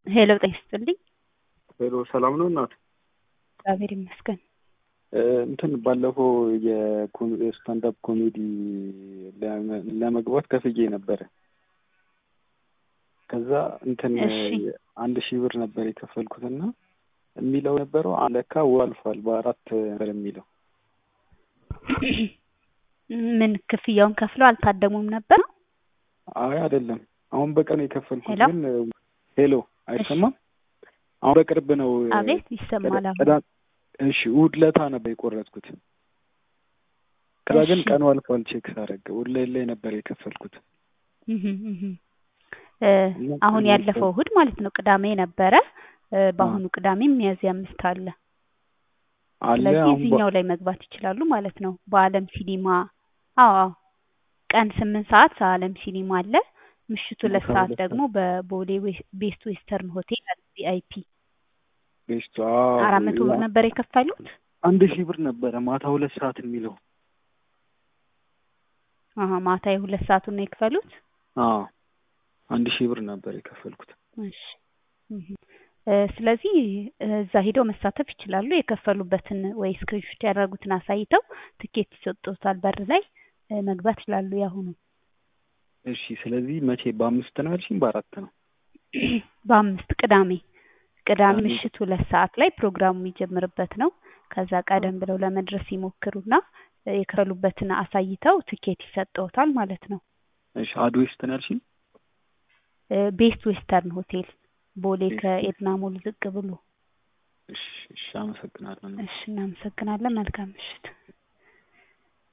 ሄሎ ጤና ይስጥልኝ። ሄሎ ሰላም ነው እናት? እግዚአብሔር ይመስገን። እንትን ባለፈው የስታንዳፕ ኮሜዲ ለመግባት ከፍዬ ነበረ። ከዛ እንትን እሺ። አንድ ሺህ ብር ነበር የከፈልኩትና የሚለው ነበረው ለካ ወር አልፏል። በአራት ነበር የሚለው ምን ክፍያውን ከፍለው አልታደሙም ነበር? አይ አይደለም፣ አሁን በቀን የከፈልኩት ሄሎ? ግን ሄሎ አይሰማም? አሁን በቅርብ ነው አቤት ይሰማል። አሁን ቅዳ- እሺ እሑድ ለታ ነበር የቆረጥኩት። ከዛ ግን እሺ። ቀኑ አልፏል። ቼክ ሳደርግ እሑድ ላይ ላይ ነበር የከፈልኩት። እህም እህም። እ እና አሁን ቀኑ ያለፈው አልፏል። እሑድ ማለት ነው ቅዳሜ ነበረ። እ በአሁኑ ቅዳሜም ሚያዝያ አምስት አለ። አለ ስለዚህ አሁን በ- እዚህኛው ላይ መግባት ይችላሉ ማለት ነው። በአለም ሲኒማ አዎ አዎ ቀን ስምንት ሰዓት አለም ሲኒማ አለ። ምሽቱ ሁለት ማታ ሰዓት ሁለት ደግሞ በቦሌ ዌስ- ቤስት ዌስተርን ሆቴል አለ ቪአይፒ ቤስቱ አራት መቶ ብር ነበር የከፈሉት። አንድ ሺህ ብር ነበረ ማታ ሁለት ሰዓት የሚለው አሀ ማታ የሁለት ሰዓቱን ነው የከፈሉት። አዎ አንድ ሺህ ብር ነበር የከፈልኩት። እሺ እህም። እ ስለዚህ እ እዛ ሄደው መሳተፍ ይችላሉ። የከፈሉበትን ወይ ስክሪንሾት ያደረጉትን አሳይተው ትኬት ይሰጡታል በር ላይ እ መግባት ይችላሉ። ያሁኑ እሺ ስለዚህ መቼ በአምስት ነው ያልሽኝ? በአራት ነው? በአምስት ቅዳሜ ቅዳሜ ቅዳሜ። ምሽት ሁለት ሰዓት ላይ ፕሮግራሙ የሚጀምርበት ነው። ከዛ ቀደም ብለው ለመድረስ ይሞክሩና እ የከፈሉበትን አሳይተው ትኬት ይሰጠውታል ማለት ነው። እሺ አድ ዌስት ነው ያልሽኝ? እ ቤስት ዌስተርን ሆቴል ቦሌ ቤስት ከኤድና ሞል ዝቅ ብሎ። እሺ እሺ አመሰግናለሁ። እሺ እናመሰግናለን። መልካም ምሽት።